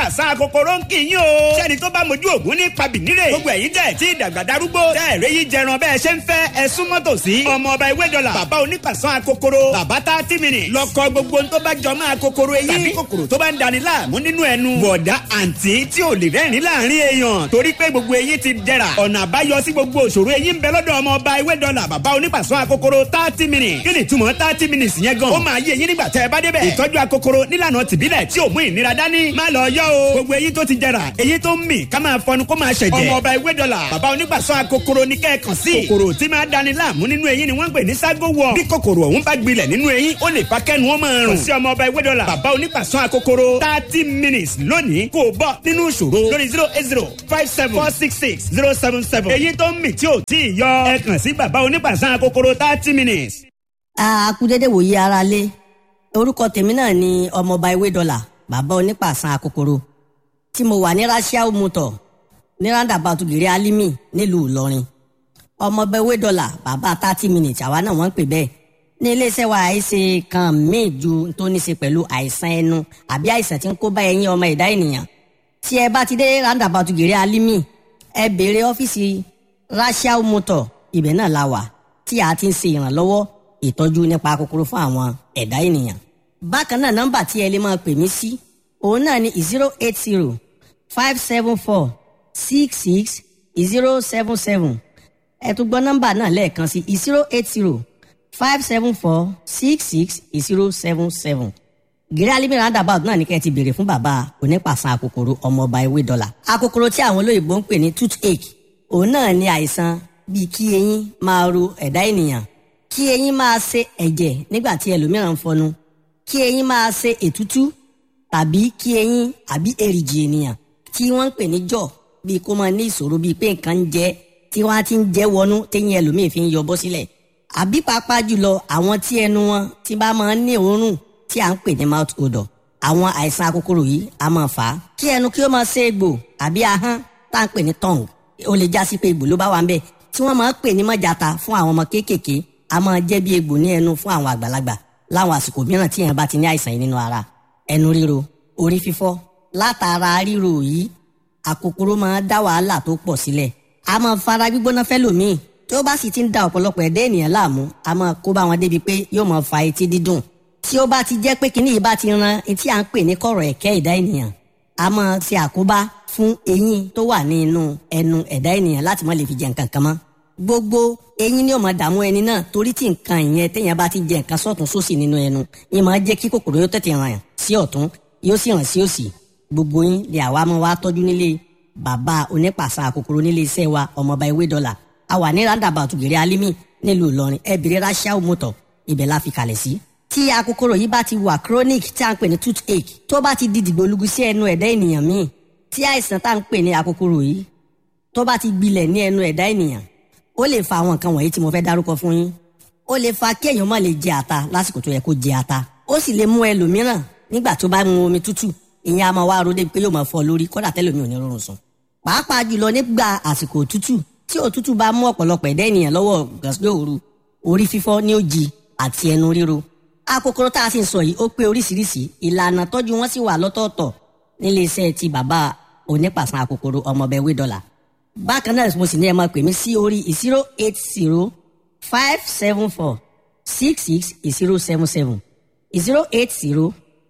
àṣà kòkòrò ń kì í yín o. sẹ́ni tó bá mojú ògún ní pabìnírè. gbogbo ẹ̀yin tẹ̀ tí ìdàgbà darúgbó. tẹ́ ẹ̀rẹ́ yìí jẹran bẹ́ẹ̀ ṣe ń fẹ́ ẹ súnmọ́ tòsí. ọmọ ọba ìwé dọ́là. bàbá onípàṣán akokoro. bàbá tá tí mi nì. lọkọ gbogbo tó bá jọ máa kokoro eyín. tàbí kòkòrò tó bá ń dani láàmú nínú ẹnu. bọ̀dá àǹtí tí ò lè rẹ́rìn láàrin èèyàn. torí pé gbogbo eyín ti dẹ̀ra. ọ̀nà àbáyọ sí gbogbo òṣòro eyín ń bẹ lọ́dọ̀ ọmọ ọba ìwé dọ́là. bàbá onípàṣán akokoro thirty minutes. kí ni túmọ̀ thirty minutes yẹn gan. ó máa yé eyín nígbà tẹ́ ẹ bá débẹ̀. ìtọ́jú akokoro nílànà tìbílẹ̀ tí ò mú ìnira dání. má lọ yọ o. gbogbo eyín tó ti jẹrà eyín tó ń mì ká máa fọnu kó máa ṣẹ̀jẹ̀. ọmọ ọba ìwé dọ́là bàbá onígbàsọ akokoro ní kẹ́ẹ̀kan sí. kòkòrò tí máa dani láàmú nínú eyín ni wọ́n ń pè ní ságo wọ̀. bí kòkòrò ọ̀hún bá gbilẹ̀ nínú eyín ó lè fa kẹ́nu ó máa rùn. kò sí ọmọ ọba ìwé dọ́là bàbá onígbàsọ akokoro thirty minutes lónìí kò bọ́ nínú ìṣòro lórí zero eight zero five seven four six six zero seven seven. eyín tó ń mì tí ò tí ì yọ ẹ kàn sí bàbá onígbàsọ akokoro thirty minutes. akudede wòye ara lé orúkọ tèmi náà ni ọmọọba ewé dọ́là bàbá onípàṣán akokoro tí mo wà ní rasiao motor ní roundabout gèrè alimi nílùú ìlọrin ọmọọba ewé dọ́là bàbá thirty minutes àwa náà wọ́n ń pè bẹ́ẹ̀ ní iléeṣẹ́ wa àìsè kan míì ju tó ní ṣe pẹ̀lú àìsàn ẹnu àbí àìsàn tí ń kó bá ẹyin ọmọ ẹ̀dá ènìyàn tí ẹ bá ti dé roundabout gèrè alimi ẹ béèrè ọ́fíìsì rasiao motor ibẹ̀ náà la wà tí a ti ń ṣe ìrànlọ́wọ́ ìtọ́jú nípa kòkòrò fún àwọn ẹ̀dá ènìyàn. bákan náà nọ́mbà tí ẹ lè máa pè mí sí òun náà ni zero eight zero five seven four six six zero seven seven ẹ tún gbọ́ nọ́mbà náà lẹ́ẹ̀kan sí zero eight zero five seven four six six zero seven seven. gírí alimi roundabout náà ní kẹ́ ẹ ti béèrè fún bàbá onípàṣán akòkòrò ọmọọba ewé dọ́là. akòkòrò tí àwọn olóyìnbó ń pè ní toothache òun náà ní àìsàn bíi kí eyín máa ro ẹ̀dá ènìyàn kí eyín máa ṣe ẹ̀jẹ̀ nígbà tí ẹlòmíràn ń fọnu kí eyín máa ṣe ètútú tàbí kí eyín àbí èrìgì ènìyàn tí wọ́n ń pè ní jọ̀ bíi kó máa ní ìṣòro bíi pé nǹkan ń jẹ tí wọ́n á ti ń jẹ́ wọnú téyín ẹlòmíì fi ń yọbọ́ sílẹ̀ àbí pàápàá jùlọ àwọn tí ẹnu wọn ti bá máa ń ní òórùn tí à ń pè ní mouth odor àwọn àìsàn akókòrò yìí á máa fà á kí ẹnu kí ó máa ṣe egbò àbí ahọ́n tá à ń pè ní tongue ó lè já sí pé egbò ló bá wà ń bẹ̀ tí wọ́n máa ń pè ní mọ́jàta fún àwọn ọmọ kéékèèké a máa jẹ́ bí egbò ní ẹnu fún àwọn àgbàlagbà láwọn àsìkò mìíràn tí èèyàn bá ti ní àìsàn yìí nínú ara ẹnu ríro orí fífọ́ látara ríro yìí àkòkòrò máa dá wàhálà tó pọ̀ sílẹ̀ a máa fara gbígbóná fẹ́lòmíì tí ó bá sì ti ń da ọ̀pọ̀lọpọ̀ ẹ̀dá ènìyàn láàmú a máa kó bá wọn débi pé yóò máa fa etí dídùn tí ó bá ti jẹ́ pé kíní yìí bá ti ran etí à ń pè ní kọ̀rọ̀ ẹ̀kẹ́ ẹ̀dá ènìyàn a máa ṣe àkóbá fún eyín tó wà ní inú ẹnu ẹ̀dá ènìyàn láti má lè fi jẹ nǹkan kan mọ́ gbogbo eyín ni ó máa dààmú ẹni náà torí tí nǹkan ìyẹn téèyàn bá ti jẹ nǹkan sọ́tún sósì nínú ẹnu yín máa jẹ́ kí kòkòrò yóò tètè ràn sí ọ̀tún yóò sì ràn sí òsì gbogbo yín lè àwa máa wá tọ́jú nílé bàbá onípàṣà kòkòrò nílé iṣẹ́ wa ọmọọba ewé dọ́là a wà ní roundabout gèrè alimi nílùú ìlọrin ẹbìrì rasiao motor ibẹ̀ la fi kalẹ̀ sí. tí akòkòrò yìí bá ti wà chronic tí a ń pè ní toothache tó bá ti di dìgbòlugu sí ẹnu ẹ̀dá ènìyàn míì tí àìsàn tá à ń pè ní akòkòrò yìí tó bá ti gbilẹ̀ ní ẹnu ẹ̀dá ènìyàn ó lè fa àwọn nǹkan wọ̀nyí tí mo fẹ́ dárúkọ fún yín ó lè fa kí èèyàn má lè jẹ ata lásìkò tó yẹ kó jẹ ata ó sì lè mú ẹlòmíràn nígbà tó bá mu omi tútù ìyẹn a máa wá ro débi pé yóò máa fọ́ lórí kódà tẹ́lòmí ò ní rọrùn sùn pàápàá jùlọ nígbà àsìkò òtútù tí òtútù bá mú ọ̀pọ̀lọpọ̀ ẹ̀dá ènìyàn lọ́wọ́ gàsílẹ̀ òru orí fífọ́ ní òjì àti ẹnu ríro akòkòrò tá a sì ń sọ yìí ó pé oríṣiríṣi ìlànà tọ́jú wọn sì wà lọ́tọ̀ọ̀tọ̀ nílé iṣẹ́ ti bàbá onípàṣán akòkòrò ọmọọbẹ̀ wé dọ́là bákan náà mo sì ní ẹ máa pè mí sí orí zero eight zero five seven four six six zero seven seven zero eight zero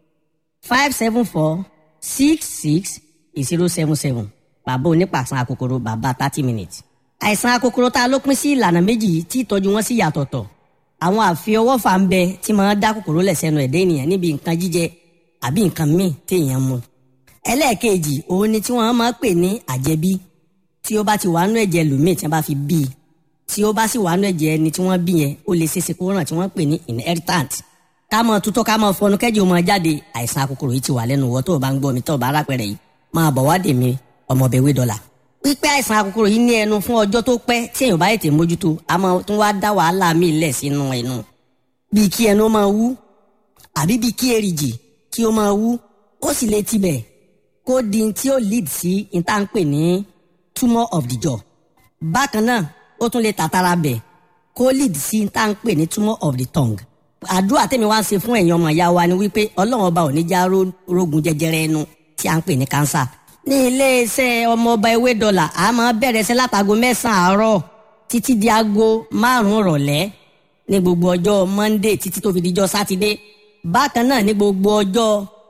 five seven four six six zero seven seven bàbá onípàṣán akòkòrò bàbá thirty minutes. àìsàn akòkòrò tá a ló pín sí ìlànà méjì tí ìtọ́jú wọn sì yàtọ̀tọ̀ àwọn àfiọwọ́fà ń bẹ tí máa dá kòkòrò lẹ̀ sẹ́nu ẹ̀dá ènìyàn níbi nǹkan jíjẹ àbí nǹkan míì téèyàn mu. ẹlẹ́ẹ̀kejì òun ni tí wọ́n máa pè ní àjẹbí tí ó bá ti wà nú ẹ̀jẹ̀ lòmíì tí wọ́n bá fi bí i tí ó bá sì wà nú ẹ̀jẹ̀ ẹni tí wọ́n bí yẹn ó lè ṣeéṣe kó ràn tí wọ́n pè ní inheritant ká mọ tutọ́ ká mọ fọnú kẹ́jì ó máa jáde àìsàn akòkòrò yìí ti wà lẹ́nu wọ́ tó o bá ń gbọ́ mi tó o bá rápẹ̀rẹ̀ yìí máa bọ̀ wá dè mí ọmọbẹ̀wé dọ́là. pípẹ́ àìsàn akòkòrò yìí ní ẹnu fún ọjọ́ tó pẹ́ tí èèyàn bá ètè mójútó a máa tún wá dá wàhálà míì lẹ̀ sínú ẹnu bíi kí ẹnu máa wú àbí bíi kí èrìgì kí ó máa wú ó sì lè tibẹ̀ kó di tí ó lead sí ìtànpè ní tumour of the jaw bákan náà ó tún lè tàtàrà bẹ̀ kó lead sí ìtànpè ní tumour of the tongue àdúrà tèmi wá ń ṣe fún ẹ̀yin ọmọ ìyá wa ni wípé ọlọ́run ọba ò ní já rógun jẹjẹrẹ ẹnu tí a ń pè ní cancer ní iléeṣẹ́ ọmọọba ewé dọ́là a máa bẹ̀rẹ̀ sí látago mẹ́sàn-án àárọ̀ títí di aago márùn-ún rọ̀lẹ́ ní gbogbo ọjọ́ monday títí tó fi dijọ́ sátidé bákan náà ní gbogbo ọjọ́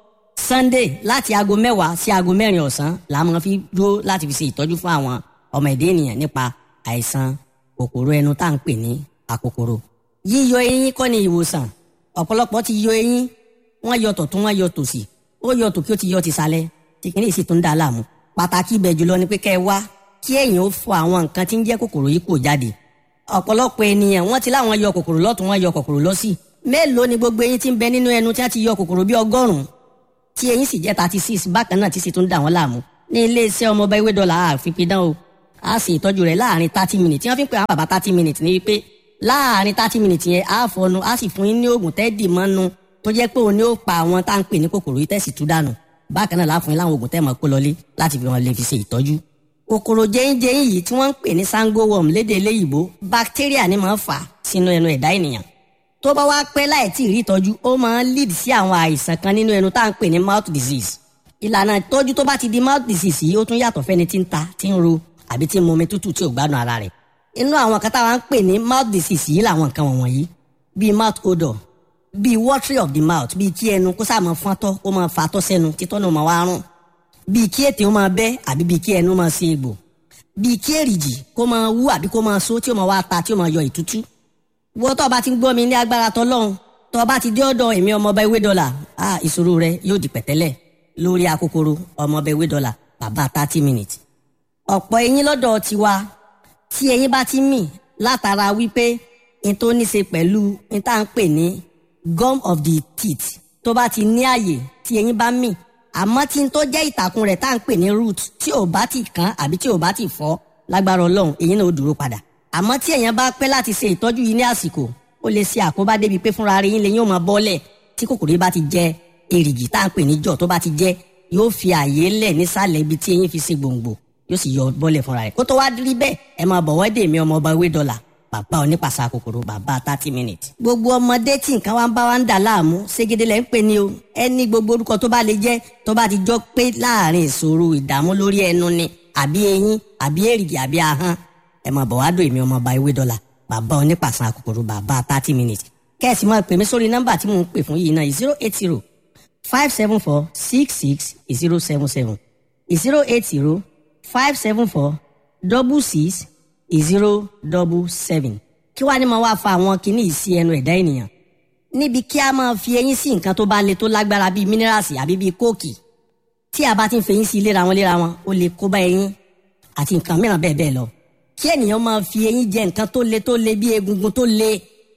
sunday láti aago mẹ́wàá sí aago mẹ́rin ọ̀sán la máa fi dúró láti fi ṣe ìtọ́jú fún àwọn ọmọ ẹ̀dá ènìyàn nípa àìsàn kòkòrò ẹnu tá à ń pè ní àkòkòrò yíyọ eyín kọ́ ni ìwòsàn ọ̀pọ̀lọpọ̀ ti yọ eyín wọ́n yọ tọ̀tún wọ́n yọ tòsì ó yọ tòkí ó ti yọ tìsàlẹ̀ tìkínní sì tún dà láàmú pàtàkì ibẹ̀ jùlọ ni pé kẹ́ ẹ wá kí ẹ̀yin ó fọ àwọn nǹkan tí ń jẹ́ kòkòrò yìí kò jáde ọ̀pọ̀lọpọ̀ ènìyàn wọ́n ti láwọn yọ kòkòrò lọ́tún wọ́n yọ kòkòrò lọ́sì mélòó ni gbogbo eyín tí ń bẹ nínú ẹnu tí wọ́n ti yọ kòkòrò bí ọgọ́rùn-ún tí eyín sì jẹ́ thirty six bákan náà tí sì tún dà wọ́n láàmú ní iléeṣẹ́ ọmọọba ewé dọ́là àfipidán o a sì ìtọ́jú rẹ̀ láàrin thirty minutes tí wọ́n fi ń pè àwọn bàbá thirty minutes ní wípé láàrin thirty minutes yẹn a fọnu a sì fún yín ní oògùn tẹ́ẹ̀dì mọ́nu tó jẹ́ pé òun ni ó pa àwọn tá à ń pè ní kòkòrò yìí tẹ̀sí tú dànù bákan náà láàfin láwọn oògùn tẹ́ mọ̀ kó lọlé láti fi wọn lè fi ṣe ìtọ́jú. kòkòrò jẹ́yìnjẹ́yìn yìí tí wọ́n ń pè ní sango worm lédè eléyìíbó bacteria ni máa ń fà sínú ẹnu ẹ̀dá ènìyàn. tó bá wá pẹ́ láì tí ì rí ìtọ́jú ó máa ń lead sí àwọn àìsàn kan nínú ẹnu tá à ń pè ní mouth disease. ìlànà ìtọ́jú tó bá ti di mouth disease yìí ó tún yàtọ̀ fẹ́ni tí ń ta tí ń ro àbí tí ń mu omi tútù tí ò gbádùn ara rẹ̀. inú àwọn kan táwa ń pè ní mouth disease yìí làwọn nǹkan wọ̀nyí bíi mouth odor bíi watery of the mouth bíi kí ẹnu kó sáà máa fọ́ntọ́ kó máa fatọ́ sẹ́nu títọ́ náà máa wá rún bíi kí ètè ó máa bẹ́ àbí bíi kí ẹnu máa ṣe egbò bíi kí èrìjì kó máa wú àbí kó máa so tí ó máa wá ta tí ó máa yọ ìtútú. wọ́n tó o bá ti ń gbọ́ mi ní agbára tọ́lọ́hún tó o bá ti dé ọ̀dọ̀ èmi ọmọọba ewé dọ́là á ìṣòro rẹ yóò di pẹ̀tẹ́lẹ̀ lórí akókòrò ọmọọba ewé dọ́là bàbá thirty minutes. ọ̀pọ̀ eyín lọ́dọ̀ tiwa tí eyín bá ti mì látara wípé n tó ní ṣe pẹ̀lú n tá à ń pè ní gum of the teeth tó bá ti ní àyè tí eyín bá mì àmọ́ tí n tó jẹ́ ìtàkùn rẹ̀ tá à ń pè ní root tí ò bá ti kán àbí tí ò bá ti fọ́ lágbára ọlọ́run eyín náà ó dúró padà àmọ́ tí èèyàn bá pẹ́ láti ṣe ìtọ́jú yìí ní àsìkò ó lè ṣe àkóbá débi pé fúnra rẹ̀ yín lẹ́yìn ó máa bọ́lẹ̀ tí kòkòrò yìí bá ti jẹ èrìgì tá à ń pè ní jọ̀ tó bá ti jẹ yóò fi àyè lẹ̀ nísàlẹ̀ ibi tí eyín fi ṣe gbòǹgbò yóò sì yọ bọ́lẹ̀ fúnra rẹ̀ kó tó wá rí bẹ́ẹ̀ ẹ máa bọ̀ wọ́dẹ̀ mi ọmọ ọba ewé dọ́là bàbá onípàṣà kòkòrò bàbá thirty minutes. gbogbo ọmọdé tí nǹkan wa ń bá wa ń dà láàmú ségede lẹ́ ń pè ní o ẹni gbogbo orúkọ tó bá lè jẹ́ tó bá ti jọ pé láàrin ìṣòro ìdààmú lórí ẹnu ni àbí eyín àbí èrìgì àbí ahọ́n ẹ máa bọ̀ wá dò èmi ọmọ ọba ewé dọ́là bàbá onípàṣà kòkòrò bàbá thirty minutes. kẹ́ẹ̀sì máa pè mí sórí nọ́mbà tí mò ń pè fún yìí náà zero eight zero five seven four six six zero seven seven zero eight zero five seven four double six zero double seven kí wàá ní máa wá fa àwọn kinní yìí sí ẹnu ẹ̀dá ènìyàn níbi kí a máa fi eyín sí nǹkan tó bá le tó lágbára bíi mínírààsì àbí bíi kóòkì tí a bá ti ń fẹyín sí léra wọn léra wọn ó lè kó bá eyín àti nǹkan mìíràn bẹ́ẹ̀ bẹ́ẹ̀ lọ kí ènìyàn máa fi eyín jẹ nǹkan tó le tó le bíi egungun tó le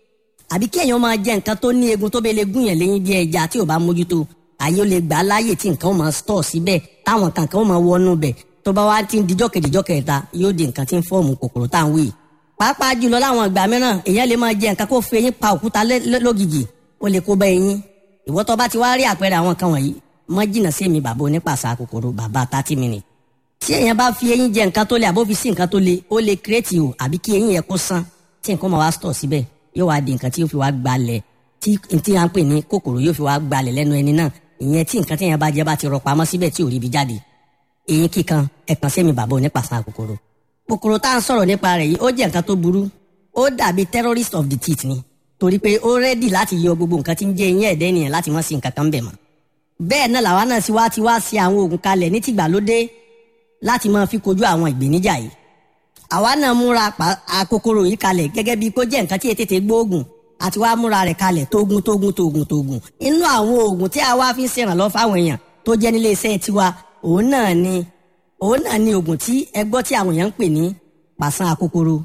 àbí kí èèyàn máa jẹ nǹkan tó ní egun tó bẹ́ẹ̀ lè gún yàn léyìn bíi ẹja tí ò bá mójútó àyè ó lè gbà á láàyè tí nǹkan ó máa stọ̀ síbẹ̀ táwọn kankan ó máa wọnú bẹ̀ tó bá wá ti ń dijọ́ kejìjọ́ kẹta yóò di nǹkan tí ń fọ́ọ̀mù kòkòrò tá à ń wí. pàápàá jùlọ láwọn ìgbà mìíràn èèyàn lè máa jẹ nǹkan kó fi eyín pa òkúta lógìgì ó lè kó bá eyín. ìwọ tó bá ti wá rí àpẹẹrẹ àwọn kan wọ̀nyí mọ́ jìnnà sí mi bàbá onípàṣà kòkòrò bàbá thirty minutes. tí èèyàn bá fi eyín jẹ nǹkan tó le àbó fi sí nǹkan tó le ó lè kírètì o àbí kí eyín yẹn kó sán tí nǹkan máa wá stọ̀ síbẹ̀ yóò wá di nǹkan tí yóò fi wá gbalẹ̀ tí tí à ń pè ní kòkòrò yóò fi wá gbalẹ̀ lẹ́nu ẹni náà ìyẹn tí nǹkan tí èèyàn bá jẹ bá ti rọ pamọ́ síbẹ̀ tí ò rí ibi jáde eyín kíkan ẹ̀kan sẹ́mi bàbá onípàṣán kòkòrò. kòkòrò tá à ń sọ̀rọ̀ nípa rẹ̀ yìí ó jẹ́ nǹkan tó burú ó dàbí terrorist of the teeth ni torí pé ó rẹ́dì láti yọ gbogbo nǹkan tí ń jẹ́ eyín ẹ̀dẹ́ ènìyàn láti má sí nǹkan kan bẹ̀ mọ́. bẹ́ẹ̀ náà làwa náà sì wá ti wá sí àwọn oògùn kalẹ̀ ní tìgbàlódé láti máa fi kojú àwọn ìgbéníjà yìí. àwa náà múra àkòkòrò yìí kalẹ̀ gẹ́gẹ́ bí kó jẹ́ nǹkan tí ètètè gbóògùn àti wá múra rẹ̀ kalẹ̀ tógun tógun tógun tógun inú àwọn oògùn tí a wá fi ń ṣèrànlọ́ fáwọn èèyàn tó jẹ́ nílé iṣẹ́ tiwa òun náà ni òun náà ni oògùn tí ẹ gbọ́ tí àwọn èèyàn ń pè ní pàṣán akókòrò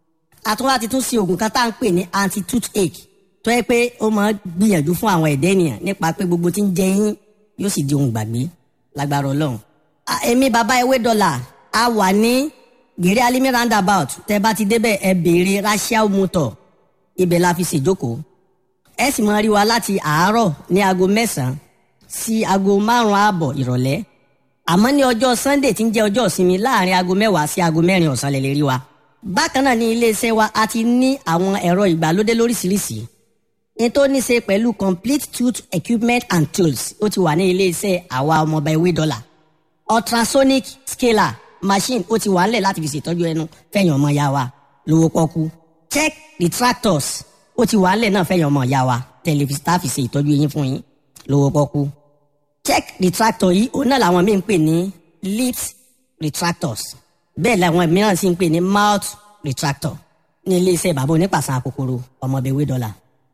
àtúnwá ti tún ṣe oògùn kan tá à ń pè ní anti toothache tó yẹ pé ó máa gbìyànjú fún àwọn ẹ̀dẹ́ ènìyàn nípa pé gbogbo tí ń jẹ yín yóò sì di ohun gbàgbé lágbára ọlọ́run. èmi bàbá ewé dọ́là a wà ní gèrè alimi roundabout tẹ bá ti débẹ̀ ẹ béèrè rachel motor ibẹ̀ la fi ṣèjókòó ẹ sì máa rí wa láti àárọ̀ ní aago mẹ́sàn-án sí aago márùn-ún ààbọ̀ ìrọ̀lẹ́ àmọ́ ní ọjọ́ sunday tí ń jẹ́ ọjọ́ ìsinmi láàrin aago mẹ́wàá sí aago mẹ́rin ọ̀sán lè lè rí wa. bákan náà ní iléeṣẹ́ wa a ti ní àwọn ẹ̀rọ ìgbàlódé lóríṣiríṣi ní tó ní ṣe pẹ̀lú complete tooth equipment and tools ó ti wà ní ilé-iṣẹ́ àwa ọmọọba ewé dọ́là ultrasonic scaler machine ó ti wà ńlẹ̀ láti fi ṣètọ́jú ẹnu fẹ̀yìn ọmọ ya wa lówó pọ́kú check retractors ó ti wà ńlẹ̀ náà fẹ̀yìn ọmọ ya wa tẹlifíṣítà fi ṣe ìtọ́jú eyín fún yín lówó pọ́kú check retractor yìí òun náà làwọn míì ń pè ní lips retractors bẹ́ẹ̀ làwọn mìíràn sì ń pè ní mouth retractor ní iléeṣẹ́ bàbá onípàṣán àkókòrò ọmọbẹ̀wé dọ́là.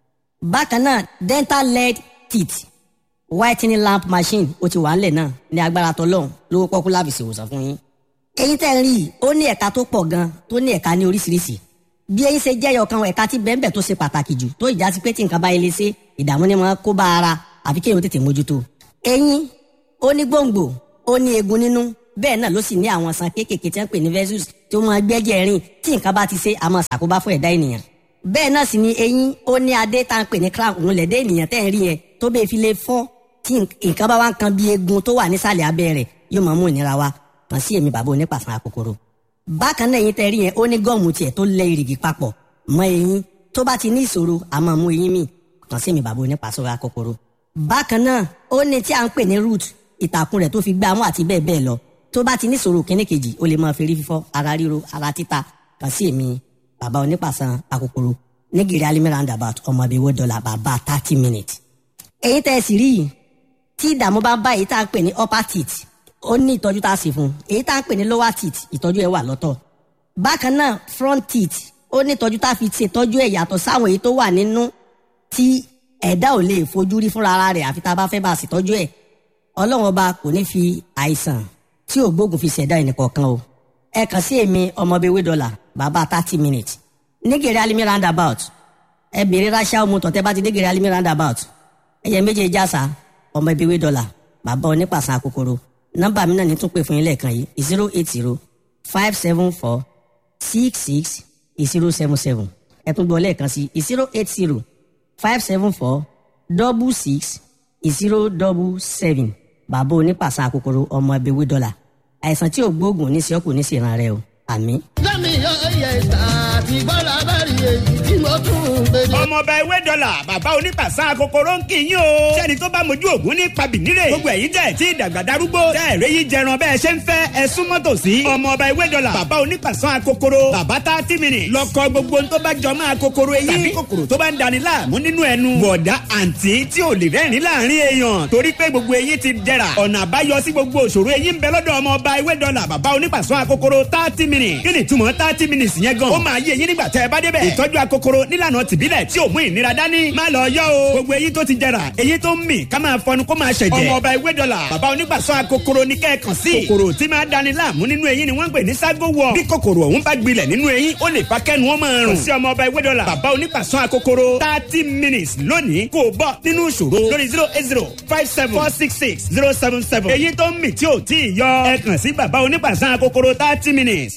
bákan náà dental lead teeth whitening lamp machine ó ti wà ńlẹ̀ náà ní agbára tọlọ́hún lówó pọ́kú láfi ṣèwòsàn fún yín. eyín tẹ́ ń rí i ó ní ẹ̀ka tó pọ̀ gan tó ní ẹ̀ka ní oríṣiríṣi bí eyín ṣe jẹ́yọ̀ kan ẹ̀ka tí bẹ́ẹ̀ tó ṣe pàtàkì jù tó ìjà sí pé tí nǹkan bá ilé ṣe ìdààmú ni wọ́n kó bá ara àfi kéèyàn tètè mójútó. eyín ó ní gbòǹgbò ó ní eegun nínú bẹ́ẹ̀ náà ló sì ní àwọn san kéékèèké tí wọ́n pè ní versus tí ó máa gbẹ́jẹ̀ rìn tí nǹkan bá ti ṣe àmọ́ ṣàkóbá fún ẹ̀dá ènìyàn. bẹ́ẹ̀ náà sì ni eyín ó ní adé tá à ń pè ní crown òun lẹ̀dẹ́ ènìyàn tẹ́ ń rí yẹn tó bẹ́ẹ̀ fi lè fọ́ tí nǹkan bá wá ń kan bí eegun tó wà nísàlẹ̀ abẹ́ rẹ̀ yóò máa mú ìnira wá kàn sí èmi bàbá onípàṣán àkókòrò. bákan náà eyín tẹ́ rí yẹn ó ní gọ́ọ̀mù tiẹ̀ tó lẹ ìrìgì papọ̀ mọ́ eyín tó bá ti ní ìṣòro àmọ́ mú eyín mi kàn sí èmi bàbá onípàṣán àkókòrò. bákan náà ó ní tí à ń pè ní root ìtàkùn rẹ̀ tó fi gbá mú àti bẹ́ẹ̀ bẹ́ẹ̀ lọ tó bá ti níṣòro kíní kejì ó lè máa ferí fífọ́ ara ríro ara títa kàn sí èmi bàbá onípàṣán àkókòrò nígìrì alimi roundabout ọmọ ìbíwó dọ́là bàbá thirty minutes. èyí tẹ́ ẹ sì rí yìí tí ìdààmú bá bá èyí tá à ń pè ní upper teeth ó ní ìtọ́jú tá a sì fún un èyí tá à ń pè ní lower teeth ìtọ́jú ẹ̀ wà lọ́tọ̀. bákan náà front teeth ó ní ìtọ́jú tá a fi ṣètọ́jú ẹ̀ yàtọ̀ sáwọn èyí tó wà nínú tí ẹ̀dá ò lè fojú rí fúnra ara rẹ̀ àfi tá a bá fẹ́ bá a ṣètọ́jú ẹ̀ ọlọ́run ọba kò ní fi àìsàn tí ò gbógun fi ṣẹ̀dá ẹnìkọ̀ọ̀kan o ẹ kàn sí èmi ọmọbewé dọ́là bàbá thirty minutes nígèrè alimi roundabout ẹ bèrè ráṣà ọmọ tọ̀tẹ́ bá ti nígèrè alimi roundabout ẹyẹ méje jásà ọmọbewé dọ́là bàbá onípàṣán àkókòrò nọ́mbà mi náà ní tún pè fún yín lẹ́ẹ̀kan yìí zero eight zero five seven four six six zero seven seven ẹ tún gbọ́ lẹ́ẹ̀kan sí zero eight zero five seven four double six zero double seven bàbá onípàṣán àkókòrò ọmọ ẹbẹwé dọ́là àìsàn tí ò gbóògùn ní sẹ́kù ní sèràn rẹ o àmín. lẹ́mi yọ ẹyẹ ìta àti bọ́lá bá rí èyí tí mo tún ń gbèdé. ọmọọba ewé dọ́là bàbá onípàṣán àkókòrò ń kì í yín o. sẹ́ni tó bá mojú ògún ní pabìnírè. gbogbo ẹ̀yin tẹ̀ tí ìdàgbà darúgbó. tẹ́ ẹ̀rẹ́ yìí jẹran bẹ́ẹ̀ ṣe ń fẹ́ ẹ súnmọ́ tòsí. ọmọọba ewé dọ́là bàbá onípàṣán àkókòrò. bàbá tá tí mi nì. lọ́kọ gbogbo tó bá jọ máa kókóró eyín. tàbí kòkòrò tó bá ń dani láàmú nínú ẹnu. bọ̀dá àǹtí tí ò lè rẹ́rìn láàrin èèyàn. torí pé gbogbo eyín ti dẹ̀ra. ọ̀nà àbáyọ sí gbogbo òṣòro eyín ń bẹ lọ́dọ̀ ọmọọba ewé dọ́là bàbá onípàṣán àkókòrò thirty minutes. kí ni túmọ̀ thirty minutes yẹn gan. ó máa yé eyín nígbà tẹ́ ẹ bá débẹ̀. ìtọ́jú akókòrò nílànà tìbílẹ̀ tí ò mú ìnira dání. má lọ yọ o. gbogbo eyín tó ti jẹrà eyín tó ń mì ká máa fọnu kó máa ṣẹ̀jẹ̀. ọmọ ọba ewé dọ́là bàbá onígbàsọ akókòrò ní kẹ́ẹ̀kan sí. kòkòrò tí máa dani láàmú nínú eyín ni wọ́n ń pè ní ságo wọ̀. bí kòkòrò ọ̀hún bá gbilẹ̀ nínú eyín ó lè fa kẹ́nu wọn máa rùn. kò sí ọmọ ọba ewé dọ́là bàbá onígbàsọ akókòrò thirty minutes lónìí kò bọ́ nínú ìṣòro lórí zero eight zero five seven four six six zero seven seven. eyín tó ń mì tí ò tí ì yọ ẹ kàn sí bàbá onígbàsọ akókòrò thirty minutes.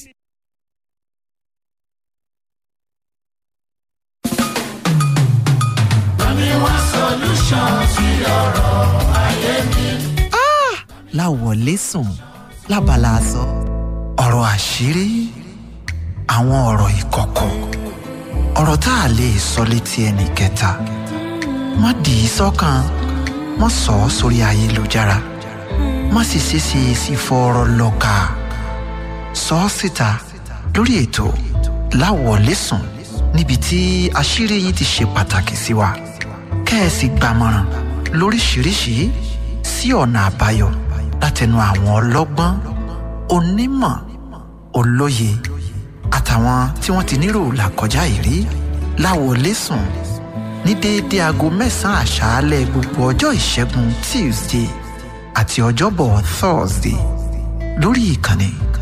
láwọlé sùn lábala aṣọ ọ̀rọ̀ àṣírí àwọn ọ̀rọ̀ ìkọ̀kọ̀ ọ̀rọ̀ tá a lè sọ létí ẹnì kẹta má dì í sọ́kàn má sọ ọ́ sórí ayélujára má sì ṣeéṣe sí fọ́ọ̀rọ̀ lọ́ka sọ ọ́ síta lórí ètò láwọlé sùn níbi tí àṣírí yín ti ṣe pàtàkì sí wa kẹ́ẹ̀sì gbàmọ̀ràn lóríṣiríṣi sí ọ̀nà àbáyọ látẹnu àwọn ọlọ́gbọ́n onímọ̀ olóye àtàwọn tí wọ́n ti nírò làkọjá ìrí láwọlé sùn ní déédéé aago mẹ́sàn-án àṣálẹ́ gbogbo ọjọ́ ìṣẹ́gun tuesday àti ọjọ́bọ̀ thursday lórí ìkànnì